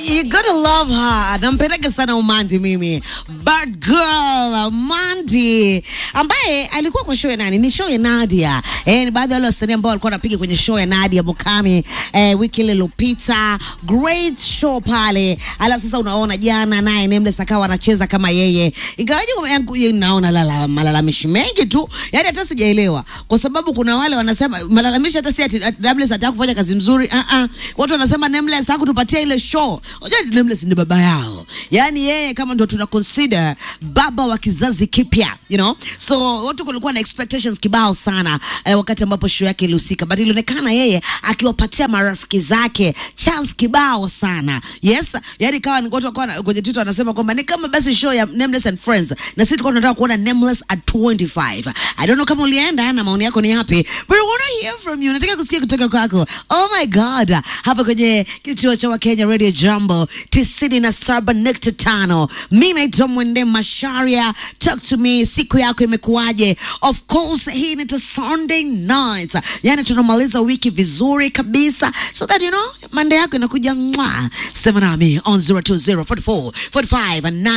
You gotta love her. Nampendeka sana Umandi mimi. Bad girl Umandi ambaye alikuwa kwa show ya nani? Ni show ya Nadia. Eh, ni baadhi ya wale wasanii ambao walikuwa wanapiga kwenye show ya Nadia Mukami eh, wiki ile iliyopita. Great show pale. Alafu sasa unaona jana naye Nameless akawa anacheza kama yeye. Ingawaje kwa yangu yeye naona lala malalamishi mengi tu. Yaani hata sijaelewa. Kwa sababu kuna wale wanasema malalamishi hata si ati ati Nameless hataka kufanya kazi mzuri. Ah ah. Watu wanasema Nameless hakutupatia ile show. Unajua Nameless ni baba yao. Yaani yeye kama ndo tuna consider baba wa kizazi kipya, you know? So watu kulikuwa na expectations kibao sana eh, wakati ambapo show yake ilihusika. But ilionekana yeye akiwapatia marafiki zake chance kibao sana. Yes, yaani kawa ni watu wakawa kwenye Twitter wanasema kwamba ni kama basi show ya Nameless and Friends na sisi tulikuwa tunataka kuona Nameless at 25. I don't know kama ulienda na maoni yako ni yapi, but I want to hear from you. Nataka kusikia kutoka kwako. Oh my God, hapa kwenye kituo cha Wakenya Radio Jambo tisini na saba nukta tano. Mi naitwa Mwende Masharia. Talk to me, siku yako imekuwaje? Of course hii ni Sunday night, yani tunamaliza wiki vizuri kabisa, so that you know Monday yako inakuja mwa. Sema nami on 020 44 45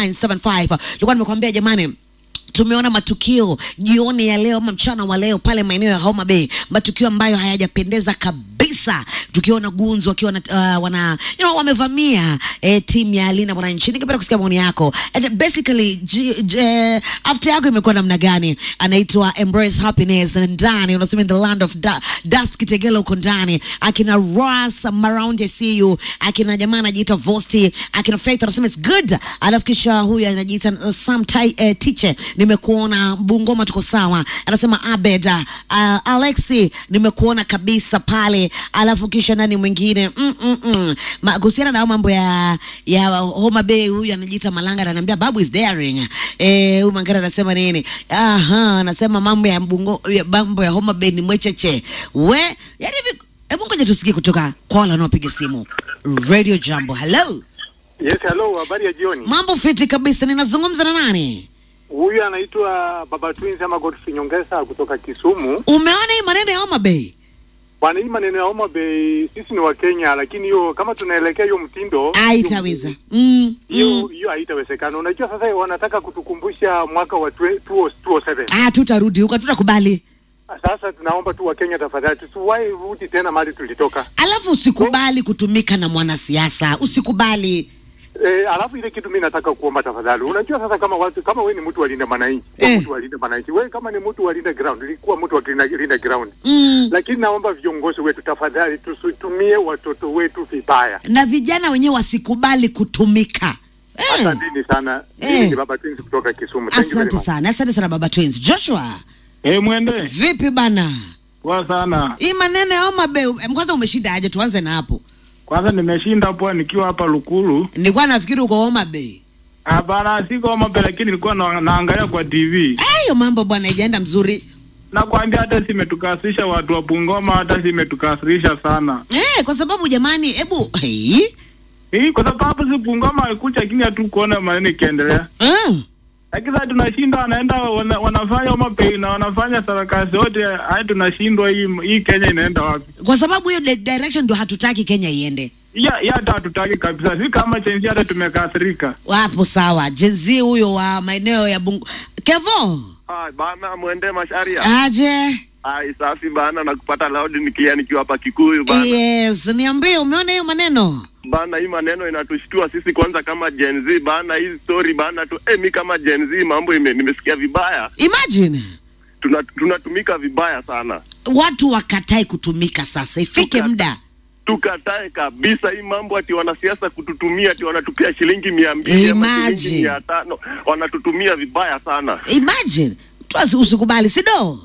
975. Nilikuwa nimekwambia jamani tumeona matukio jioni ya leo ama mchana wa leo pale maeneo ya Homa Bay, matukio ambayo hayajapendeza kabisa, tukiona gunzi wakiwa na, uh, wana you know, wamevamia eh, timu ya Linda Mwananchi. Ningependa kusikia maoni yako and basically j, j, after yako imekuwa namna gani? Anaitwa Embrace Happiness ndani, unasema in the land of da, dust Kitegela huko ndani, akina Ras Maraundi CU, akina jamaa anajiita Vosti, akina Faith anasema it's good, alafu kisha huyu anajiita uh, Sam Tai, eh, Tiche nimekuona Bungoma, tuko sawa. Anasema Abed uh, Alexi, nimekuona kabisa pale. Alafu kisha nani mwingine mm, mm, mm. Ma, kuhusiana na mambo ya ya Homa Bay, huyu anajiita Malanga ananiambia babu is daring. Eh, huyu Mangara anasema nini? Aha, anasema mambo ya Bungo, ya mambo ya Homa Bay ni mwecheche. We, yani hivi hebu ngoja tusikie kutoka kwa wale wanaopiga simu. Radio Jambo. Hello. Yes, hello, habari ya jioni. Mambo fiti kabisa. Ninazungumza na nani? Huyu anaitwa Baba Twins ama Godfrey Nyongesa kutoka Kisumu. Umeona hii maneno ya Homa Bay? Bwana, hii maneno ya Homa Bay, sisi ni Wakenya, lakini hiyo kama tunaelekea hiyo mtindo Haitaweza. Mm, hiyo mm. hiyo haitawezekana. Unajua sasa wanataka kutukumbusha mwaka wa 20- 2007. Ah, tutarudi huko, tutakubali. Sasa tunaomba tu Wakenya tafadhali, tusiwahi rudi tena mahali tulitoka. Alafu usikubali kutumika na mwanasiasa, usikubali. E, alafu ile kitu mimi nataka kuomba tafadhali, unajua sasa, kama watu kama we ni mtu wa Linda Mwananchi, kuwa Eh. mtu wa Linda Mwananchi, we kama ni mtu wa Linda Ground, ilikuwa mtu wa Linda, Linda Ground Mm. lakini naomba viongozi wetu tafadhali, tusitumie watoto wetu vibaya. Na vijana wenyewe wasikubali kutumika. Eh, Asanteni sana. Eh. Mimi ni Baba Twins kutoka Kisumu. Thank you very asante much. sana, asante sana baba Twins. Joshua, Eh, mwende vipi bana? poa sana. Hii maneno ya Homa Bay, em, kwanza umeshinda aje? Tuanze na hapo. Kwanza nimeshinda poa nikiwa hapa Lukulu. Nilikuwa nafikiri uko Homa Bay. Hapana, siko Homa Bay, lakini nilikuwa na, naangalia kwa TV. Eh, hiyo mambo bwana haijaenda mzuri. Nakwambia hata simetukasirisha watu wa Bungoma, hata simetukasirisha sana. Eh, kwa sababu jamani, hebu hey. Hii kwa sababu si Bungoma alikuja, lakini hatukuona maneno ikiendelea. Mm. Lakini sasa tunashinda, wanaenda wana, wanafanya Homa Bay na wanafanya sarakasi yote, hadi tunashindwa. Hii hii Kenya inaenda wapi? Kwa sababu hiyo di- direction ndio hatutaki Kenya iende. Ya ya hata hatutaki kabisa, si kama chenzi, hata tumekasirika. Wapo sawa. Jenzi huyo wa maeneo ya Bungu. Kevo, Ah, bana mwende masharia. aje? Ai, safi bana na kupata loud nikia nikiwa hapa Kikuyu bana. Yes, niambie umeona hiyo maneno? Bana hii maneno inatushtua sisi kwanza kama Gen Z bana, hii story bana tu eh, mi kama Gen Z mambo ime, nimesikia vibaya. Imagine Tuna, tunatumika vibaya sana. watu wakatae kutumika sasa, ifike Tuka- muda. Tukatae kabisa hii mambo ati wanasiasa kututumia ati wanatupia shilingi mia mbili ama Imagine. shilingi mia tano wanatutumia vibaya sana. Imagine mtu asi- usikubali, sido?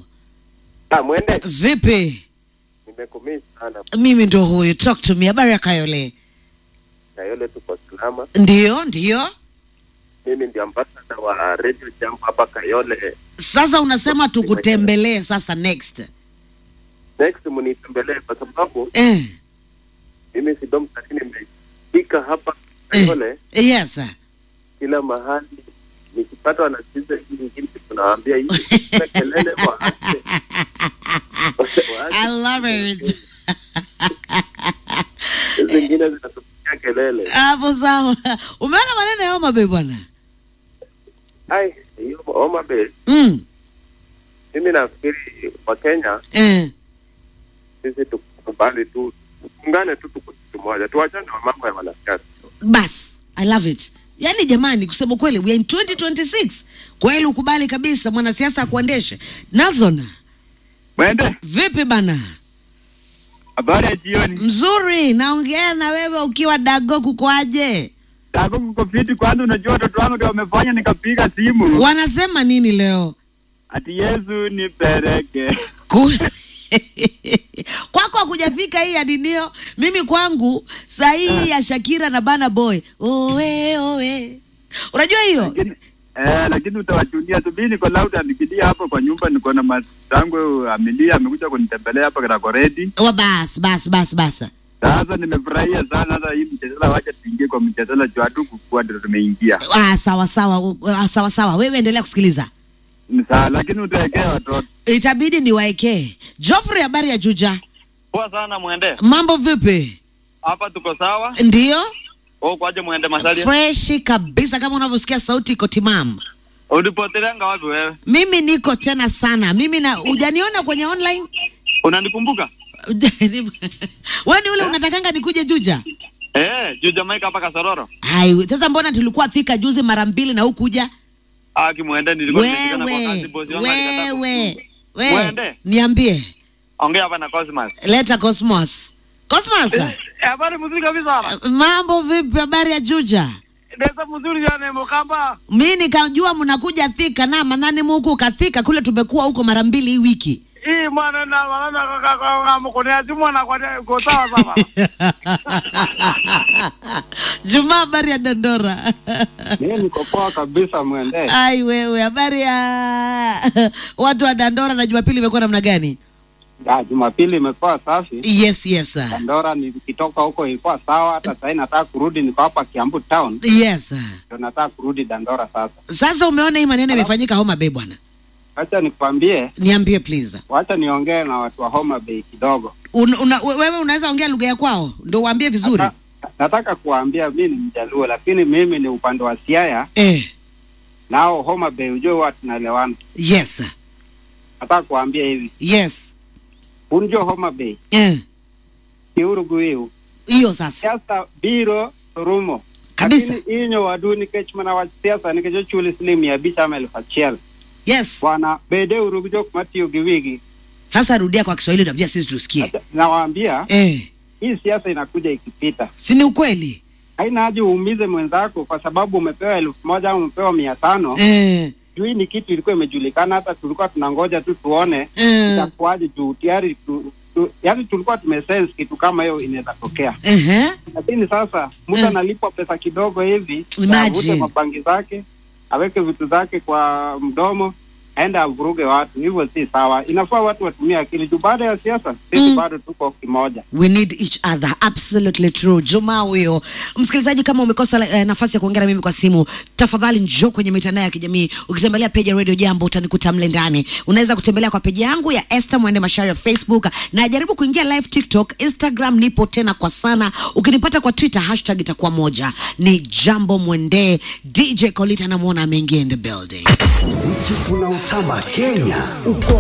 Ah, mwende Vipi? nimekumisi sana Mimi ndo huyu, talk to me. Habari ya Kayole? na yole tuko salama. Ndio, ndio. Mimi ndio ambassador wa Radio Jambo hapa Kayole. Sasa unasema tukutembelee sasa next. Next mnitembelee kwa sababu Eh, mimi Sidom lakini nimefika hapa eh. Kayole Yes. kila mahali nikipata wanasikiza hii nyingine tunawaambia hii kuna kelele waache. Waache I love it. Hizi zingine zinatupigia kelele. hapo sawa. Umeona maneno ya Homa Bay bwana? Ai, hiyo Homa Bay, Mm. mimi nafikiri kwa Kenya Eh. sisi tukubali tu, tuungane tu, tuko kitu moja, tuachane na mambo ya wanasiasa. Bas, I love it. Yaani jamani, kusema kweli, we are in 2026. Kweli ukubali kabisa mwanasiasa akuendeshe. Nelson, Mwende, vipi bana? habari ya jioni. Mzuri, naongea na wewe ukiwa dago, kukoaje? Tako kuko fiti kwanza, unajua watoto wangu ndio wamefanya nikapiga simu. Wanasema nini leo? Ati Yesu nipeleke. Ku... kwako hakujafika hii ya ninio. Mimi kwangu saa hii ya Shakira na Bana Boy, owe owe, unajua hiyo Lakini eh, lakini utawachunia tu. Mimi niko lauda nikilia hapo kwa nyumba, niko na matangu Amelia amekuja kunitembelea hapa Karakoredi. wa bas bas bas bas. Sasa nimefurahia sana hata hii mchezela, wacha tuingie kwa mchezela juu hatu kukua ndio tumeingia. Ah, sawa sawa, ah, sawa sawa, wewe endelea kusikiliza. Ni sawa, lakini utaekea watoto. Itabidi niwaekee. Geoffrey, habari ya Juja, Poa sana mwende. mambo vipi? Hapa tuko sawa. Ndio Oh, kwaje mwende Masalia? freshi kabisa, kama unavyosikia sauti iko timamu. Ulipoteleanga wapi wewe? Mimi niko tena sana, mimi na hujaniona kwenye online Unanikumbuka? wewe ni ule unatakanga nikuje Juja? Eh, juu Jamaica hapa Kasaroro. Hai, sasa mbona tulikuwa Thika juzi mara mbili na hukuja? Ah, kimwende nilikuwa nimeshikana kwa kazi Wewe bosi wangu alikataa ku- wewe wewe, Mwende. niambie, Ongea hapa na Cosmas. leta Cosmos. Cosmos, Eh, habari mzuri kabisa. mambo vipi? Habari ya Juja? Ndio mzuri sana mkamba. Mi nikajua mnakuja Thika na manani muku kathika kule, tumekuwa huko mara mbili hii wiki. Hii mwana na mwana kaka kaka mkono simu na kwa kwa sawa sawa. Juma, habari ya Dondora? Mimi niko poa kabisa mwende. Ai wewe, habari ya watu wa Dandora na Jumapili imekuwa namna gani? Ah, Jumapili imekuwa safi. Yes, yes, sir. Dandora nikitoka huko ilikuwa sawa, hata sasa nataka kurudi, niko hapa Kiambu town, Yes. sir. ndio nataka kurudi Dandora sasa. Sasa umeona hii maneno imefanyika Homa Bay bwana, Acha nikwambie, niambie please. wacha niongee na watu wa Homa Bay kidogo. Un, una, we- wewe unaweza ongea lugha ya kwao ndio uambie vizuri Nata- Nataka kuwaambia mimi ni Mjaluo, lakini mimi ni upande wa Siaya, eh. nao Homa Bay ujue huwa tunaelewana. Yes, sir. Nataka kuwaambia hivi, yes unjo Homa Bay eh. kiuruguiu Hiyo sasa siasa biro rumo Kabisa. lakini inyo wadu nikech mana wach siasa nikech ochuli siling mia abich ama elfu achiel yes. bwana bede uru gi jok matiyo gi wigi Sasa rudia kwa Kiswahili tabia sisi tusikie Acha- nawaambia eh. hii siasa inakuja ikipita si ni ukweli haina haja uumize mwenzako kwa sababu umepewa elfu moja au umepewa mia tano eh. juu hii ni kitu ilikuwa imejulikana hata tulikuwa tunangoja tu tuone Eh. itakuwaje juu tayari tu, tu, yaani tulikuwa tumesense kitu kama hiyo inaweza tokea Ehe. lakini sasa mtu Mm. analipwa pesa kidogo hivi Imagine. avute mabangi zake aweke vitu zake kwa mdomo aende avuruge watu hivyo si sawa inafaa watu watumie akili juu baada ya siasa sisi Mm. bado tuko kimoja we need each other absolutely true juma huyo msikilizaji kama umekosa eh, nafasi ya kuongea na mimi kwa simu tafadhali njoo kwenye mitandao ya kijamii ukitembelea peji ya radio jambo utanikuta mle ndani unaweza kutembelea kwa peji yangu ya Esther Mwende Mashari ya Facebook na jaribu kuingia live TikTok Instagram nipo tena kwa sana ukinipata kwa Twitter hashtag itakuwa moja ni jambo mwende DJ Kolita namwona ameingia in the building Muziki unaotamba Kenya uko